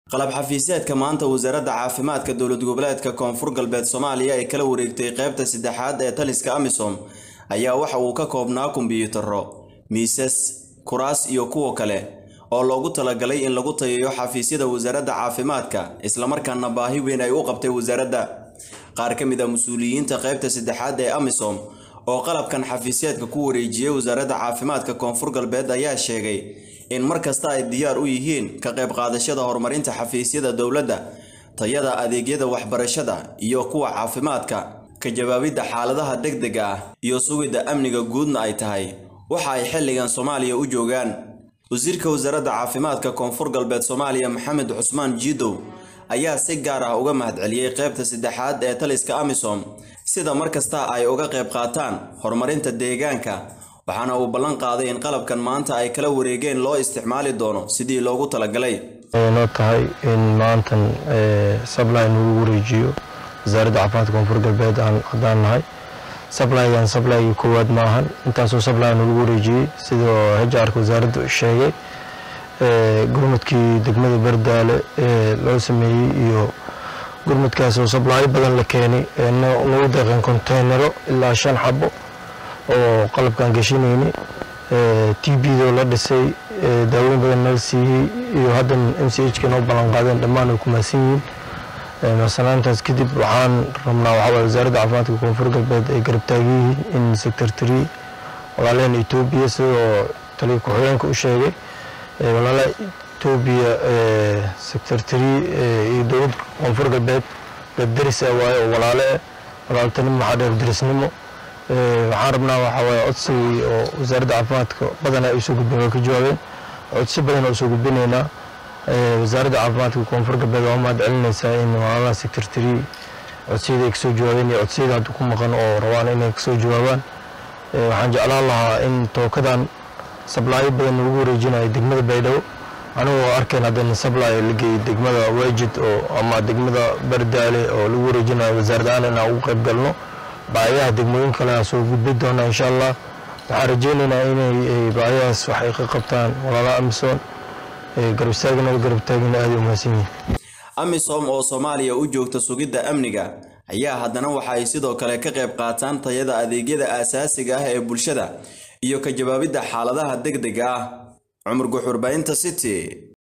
qalab xafiiseedka maanta wasaaradda caafimaadka dowlad goboleedka koonfur galbeed soomaaliya ay kala wareegtay qaybta saddexaad ee taliska amisom ayaa waxa uu ka koobnaa kombiyuutarro miisas kuraas iyo kuwa kale oo loogu talagalay in lagu tayayo xafiisyada wasaaradda caafimaadka islamarkaana baahi weyn ay u qabtay wasaaradda qaar ka mid a mas-uuliyiinta qaybta saddexaad ee amisom oo qalabkan xafiisyeedka ku wareejiyey wasaaradda caafimaadka koonfur galbeed ayaa sheegay in mar kasta ay diyaar u yihiin ka qayb qaadashada horumarinta xafiisyada dowladda tayada adeegyada waxbarashada iyo kuwa caafimaadka ka jawaabidda xaaladaha degdega ah iyo sugidda amniga guudna ay tahay waxa ay xilligan soomaaliya u joogaan wasiirka wasaaradda caafimaadka koonfur galbeed soomaaliya maxamed cusmaan jiidow ayaa si gaar ah uga mahadceliyey qaybta saddexaad ee taliska amisom sida mar kasta ay uga qayb qaataan horumarinta deegaanka waxaana uu ballan qaaday in qalabkan maanta ay kala wareegeen loo isticmaali doono sidii loogu talagalay noo tahay in maantan sabline lagu wareejiyo wasaaradda caafimaadka koonfur galbeed haddaan nahay sablygan sablyga koowaad maahan intaasoo sabline lagu wareejiyey sidoo hejaarka wasaaradda sheegay gurmudkii degmada bardaale ee loo sameeyey iyo gurmudkaasoo sablaayo badan la keenay nagu deeqeen konteynaro ilaa shan xabo oo qalabkan gashinayni t bdoo la dhisay daawooyin badan nala siiyey iyo haddan m c h ka noo ballan qaadeen dhammaan ay ku mahadsan yihiin masanaantaas kadib waxaan rabnaa waxaa wasaaradda caafimaadka koonfur galbeed ay garab taagan yihiin in sector tree walaalaheen etoobiya sidoo taliya ku-xigeenka u sheegay walaala etoobiya sector tree iyo dowladda koonfur galbeed dad deris ah waaye oo walaale ah walaaltanimo maxaa dheer derisnimo waxaan rabnaa waxaa waaye codsigii oo wasaaradda caafimaadka badana ay usoo gudbeen waa ka jawaabeen codsi badan oo usoo gudbinaynaa wasaaradda caafimaadka koonfur galbeed waa mahad celinaysaa in walaalaha sector tree codsiyada ay kasoo jawaabeen iyo codsiyada hadda ku maqan oo rabaan inay kasoo jawaabaan waxaan jeclaan lahaa in tookadan sablaayo badan lagu wareejinayo degmada baydhabo anigoo arkeen haddana sablay la geeyey degmada wajid oo ama degmada bardaale oo lagu wareejinayo wasaaradahaan inaan ugu qayb galno baayaha degmooyin kale soo gudbi doona insha allah waxaan rajeynaynaa inay baayahaas wax ay ka qabtaan walaalaha amisom garabistaagnada garabtaagina aada u mahadsan yihin amisom oo soomaaliya u joogta sugidda amniga ayaa haddana waxa ay sidoo kale ka qayb qaataan tayada adeegyada aasaasiga ah ee bulshada iyo ka jawaabidda xaaladaha degdega ah cumar guxurbaynta city